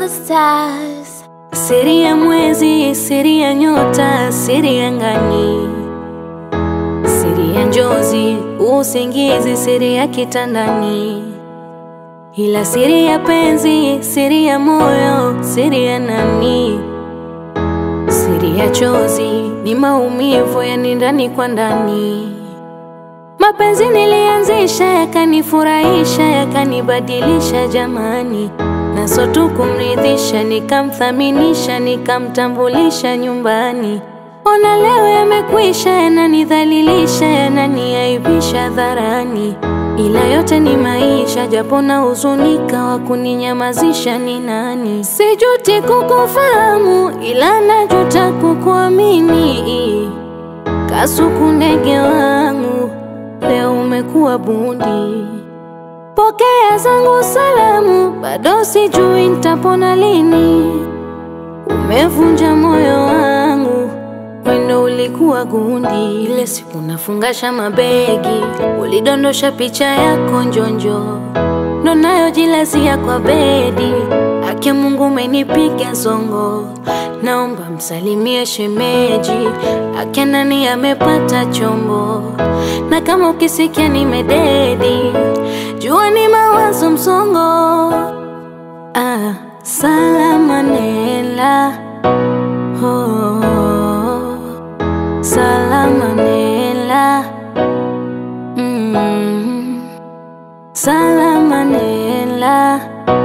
the stars. Siri ya mwezi, siri ya nyota, siri ya ngani, siri ya njozi, usingizi, siri ya kitandani, ila siri ya penzi, siri ya moyo, siri ya nani, siri ya chozi ni maumivu ya ndani kwa ndani. Mapenzi nilianzisha yakanifurahisha, yakanibadilisha jamani, na so tu kumridhisha, nikamthaminisha, nikamtambulisha nyumbani. Ona leo yamekwisha, yananidhalilisha, yananiaibisha dharani, ila yote ni maisha, japo na huzunika, wa kuninyamazisha ni nani? Sijuti kukufahamu, ila najuta kukuamini. Kasuku ndege wangu, leo umekuwa bundi. Pokea zangu salamu, bado sijui nitapona lini. Umevunja moyo wangu, wendo ulikuwa gundi. Ile siku nafungasha mabegi, ulidondosha picha yako njonjo, ndo nayo jilazia kwa bedi. Ake Mungu umenipiga zongo, naomba msalimie shemeji. Ake nani amepata chombo, na kama ukisikia nimededi, jua ni mawazo msongo. Ah, salama nela oh, salama nela mm, salama nela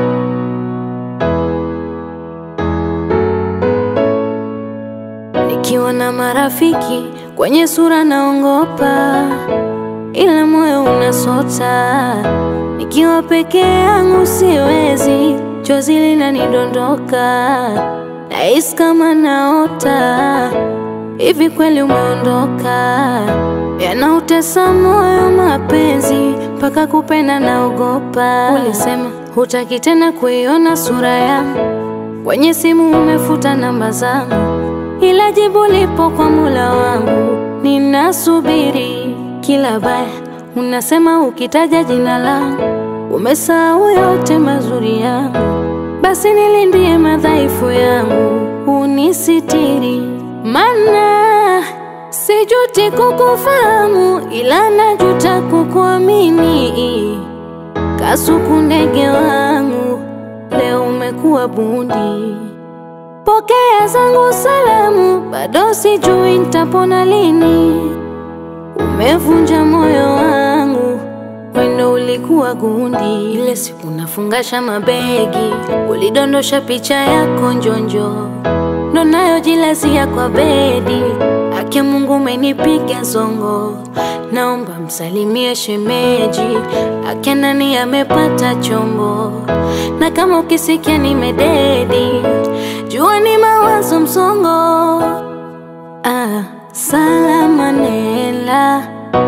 Nikiwa na marafiki kwenye sura naongopa, ila moyo unasota. Nikiwa peke yangu siwezi, chozi linanidondoka, nahisi kama naota. Hivi kweli umeondoka? Yanautesa moyo mapenzi, mpaka kupenda naogopa. Ulisema hutaki tena kuiona sura yangu kwenye simu, umefuta namba zangu ila jibu lipo kwa Mola wangu, ninasubiri kila baya. Unasema ukitaja jina langu umesahau yote mazuri yangu, basi nilindie madhaifu yangu, unisitiri, mana sijuti kukufahamu, ila najuta kukuamini. Kasuku ndege wangu, leo umekuwa bundi. Pokea zangu salamu, bado sijui nitapona lini. Umevunja moyo wangu, wendo ulikuwa gundi. Ile siku nafungasha mabegi, ulidondosha picha yako njonjo, ndo nayo jilazia kwa bedi. Ake Mungu umenipiga zongo, naomba msalimie shemeji. Ake nani amepata chombo, na kama ukisikia nimededi, jua ni mawazo msongo. Ah, salama nela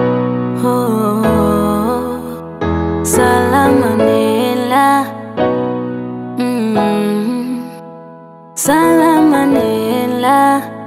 oh, salama nela mm, salama nela